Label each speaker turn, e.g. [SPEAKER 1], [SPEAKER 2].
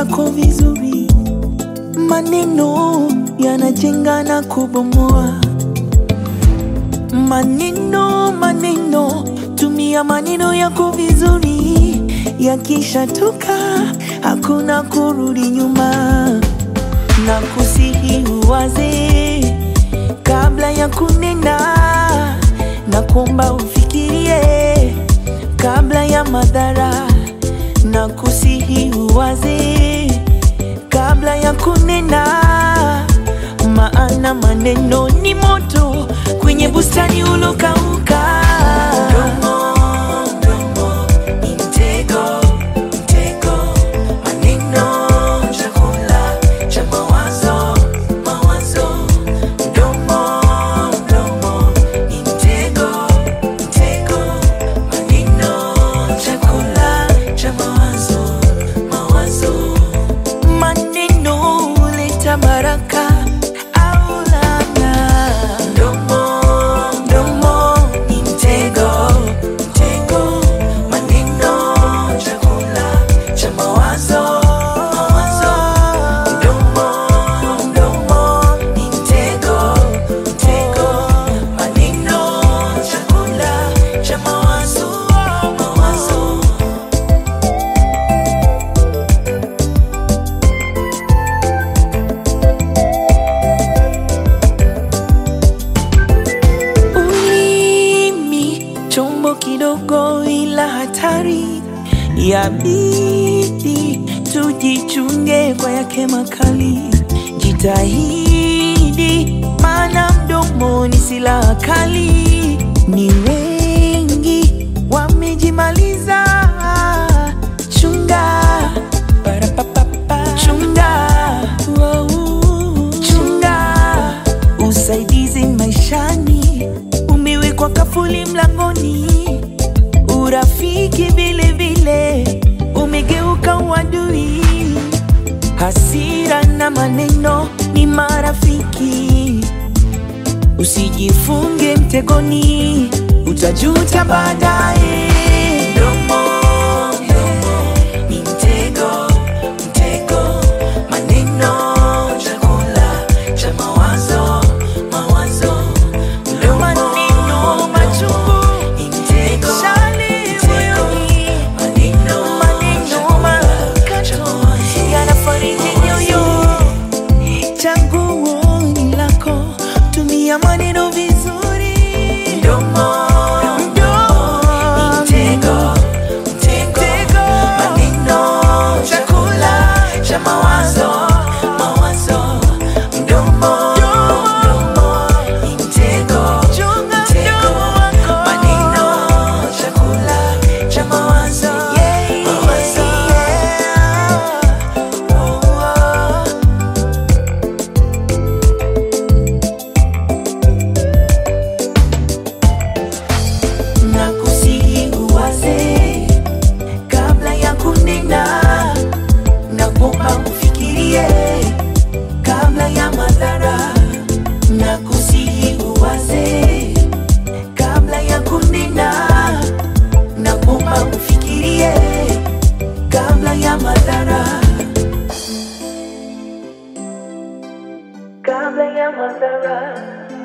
[SPEAKER 1] yako vizuri. Maneno yanajenga na kubomoa. Maneno, maneno, tumia maneno yako vizuri. Yakishatoka hakuna kurudi nyuma, na kusihi uwaze kabla ya kunena, na kuomba ufikirie kabla ya madhara, na kusihi uwaze kabla ya kunena, maana maneno ni moto kwenye bustani ulokauka. Mdomo, mdomo ni mtego, mtego. Maneno chakula cha mawazo, mawazo. Mdomo, mdomo ni mtego, mtego. Maneno chakula cha mawazo, mawazo. Maneno huleta baraka au laana. Mdomo, mdomo ni mtego, mtego. Maneno chakula cha mawazo, mawazo. Mdomo, mdomo ni mtego, mtego. Maneno chakula cha mawazo, mawazo. Ulimi chombo kidogo ila hatari, yabidi tujichunge kwa yake makali. Jitahidi, maana mdomo ni silaha kali. Ni wengi wamejimaliza, chunga Parapapapa. chunga Wow. chunga usaidizi maishani umewekwa kafuli mlangoni, urafiki vile vile umegeuka uadui. Hasira na maneno ni marafiki, usijifunge mtegoni, utajuta baadaye. Mdomo, mdomo ni mtego, mtego. Maneno chakula cha mawazo, mawazo. Mdomo, maneno machungu ni mtego, mtego. Maneno, maneno makato yanafariji nyoyo. Chaguo ni lako, tumia maneno vizuri. Mdomo, mdomo ni mtego, mtego. Maneno chakula cha mawazo, mawazo. Mdomo, mdomo ni mtego, mtego. Maneno chakula cha mawazo, mawazo. Oh, oh. na kusihi uwaze kabla ya kunena, na kuomba ufikirie kabla ya madhara, na kusihi uwaze kabla ya kunena, na kuomba ufikirie kabla ya madhara, kabla ya madhara.